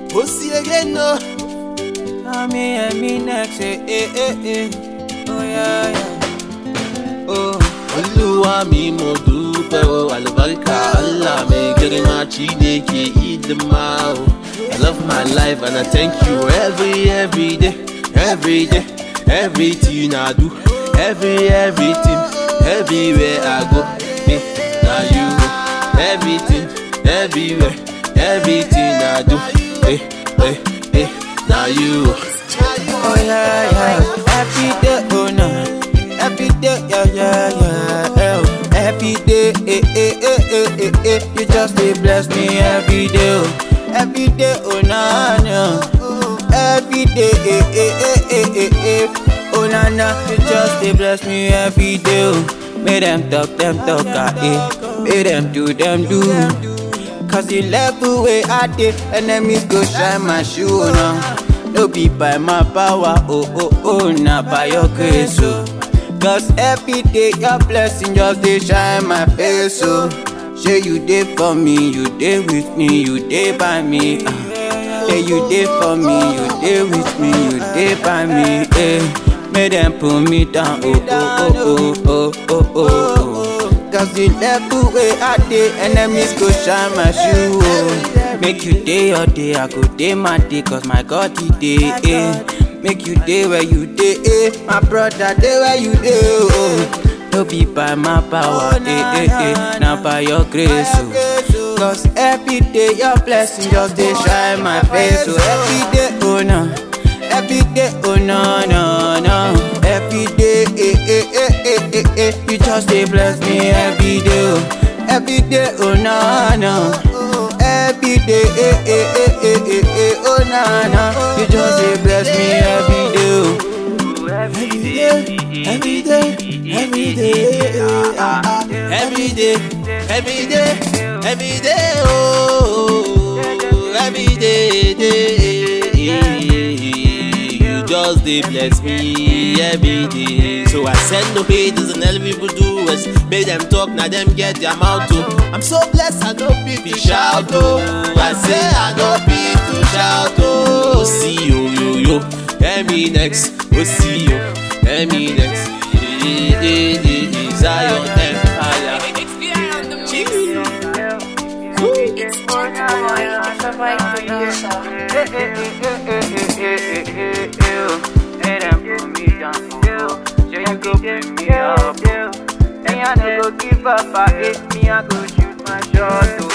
We'll see again, no. Me and me next, eh, eh, eh, eh. Oh, yeah, yeah. Oh, Olúwa mi mo dúpẹ́ o, àlùbáríkà Allah mi girma Chineke ìdìmá o. I love my life and I thank you every every day, every day, everything I do, every everything, everywhere I go. Eh, now you, everything, everywhere, everything I do. Eh, eh, eh, now you. oh, yeah, yeah. Every day, oh, no. Every day, yeah, yeah, yeah. eh, oh. Every day, eh, eh, eh, eh, eh, eh. You just dey bless me every day, oh. Every day, oh, na, na. Every day, eh, eh, eh, eh, eh, eh. Oh, na, na. You just dey bless me every day, oh. Make them talk, them talk, ah, eh. Make them do, them do. Cause the level way I did, enemies go shine my shoe now. No be by my power, oh oh oh, not by your grace, oh. Cause every day your blessing just they shine my face, oh. Say you dey for me, you dey with me, you dey by me. Uh. Say you dey for me, you dey with me, you dey by me. Eh. Make them pull me down, oh oh oh oh oh oh oh. oh. Cause the level way I dey, enemies go shine my shoe. Oh. Make you day your day, I go day my day, cause my God he day. Eh. Make you day where you day, eh. My brother day where you day. Oh. No be by my power, eh, eh, eh. Now by your grace, oh. Cause every day your blessing just dey shine my face, oh. Every day, oh no. Every day, oh no, no, no. Every day, eh, eh, eh, eh, eh, eh. You just dey bless me every day, oh. Every day, oh no, no. Every day, eh, eh, eh, eh, eh, eh, oh no, no. You just dey bless me every day, oh. Every day, every day, every day, ah, ah, every day, every day, every day, oh, every day, day. You just dey bless me every day. So I send no haters and all people do is make them talk, now them get their mouth too. I'm so blessed, I know people shout oh. I say I know people shout oh. See you, yo, yo. Emi next, oh see you. Emi next, eh, eh, eh, eh, Zion Empire. Give up, I hate me, I go shoot my shot.